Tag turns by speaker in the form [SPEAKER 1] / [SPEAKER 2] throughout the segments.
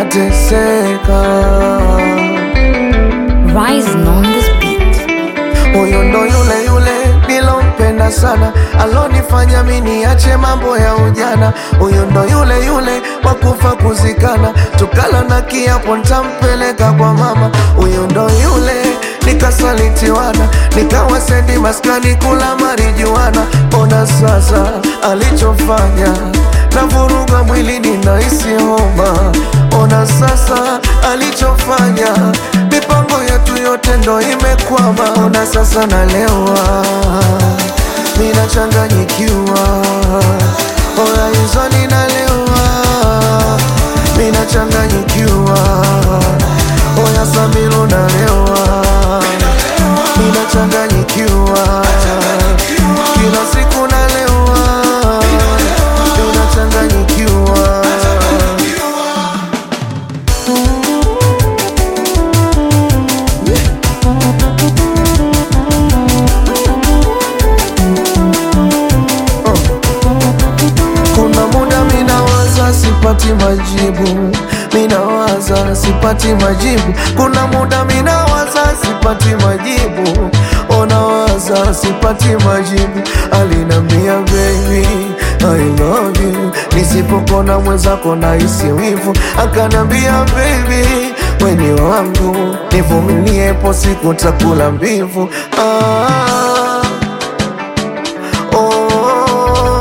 [SPEAKER 1] nateseka.
[SPEAKER 2] Rising on this beat.
[SPEAKER 1] Huyu ndo yule yule nilompenda sana, alonifanya mi niache mambo ya ujana. Huyu ndo yule yule wakufa kuzikana, tukala na kiapo ntampeleka kwa mama. Huyu ndo yule nikasalitiwana, nikawa sendi maskani kula marijuana. Ona sasa alichofanya, navuruga mwilini nahisi homa. Ona sasa alichofanya, mipango yetu yote ndo imekwama. Ona sasa nalewa, minachanganyikiwa. Oya hizo ninalewa, minachanganyikiwa. Oya Samilo nalewa, minachanganyikiwa. Kila siku nalewa, minachanganyikiwa. Kuna muda minawaza sipati majibu, minawaza sipati majibu. Kuna muda minawaza sipati majibu, onawaza sipati majibu. Alinambia baby I love you, nisipokona mwenzako nahisi wivu. Akanambia baby weni wangu, nivumilie, po siku takula mbivu. ah, oh.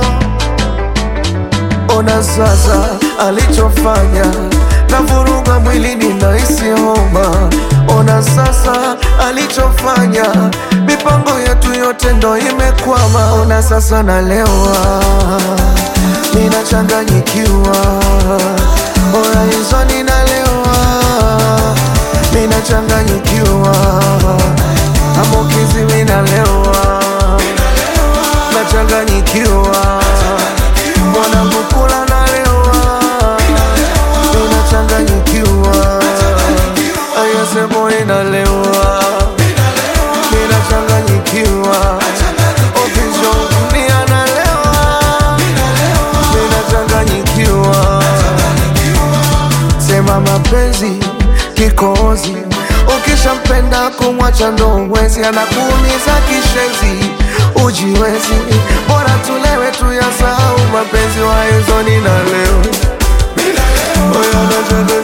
[SPEAKER 1] Ona sasa alichofanya, navuruga mwilini nahisi homa. Ona sasa alichofanya, mipango yetu yote ndo imekwama. Ona sasa nalewa, ninachanganyikiwa. Ona hizo ninalewa, ninachanganyikiwa. Amokizi minalewa, nachanganyikiwa mwanangu kula nalewa, ninachanganyikiwa. Ayasemo inalewa, ninachanganyikiwa. Ofisho ni analewa, ninachanganyikiwa. Sema mapenzi kikozi, ukishampenda kumwacha ndo uwezi, anakuumiza kishenzi, ujiwezi. Bora tulewe tuyasahau mapenzi, waezoni na leo Oya, nachanga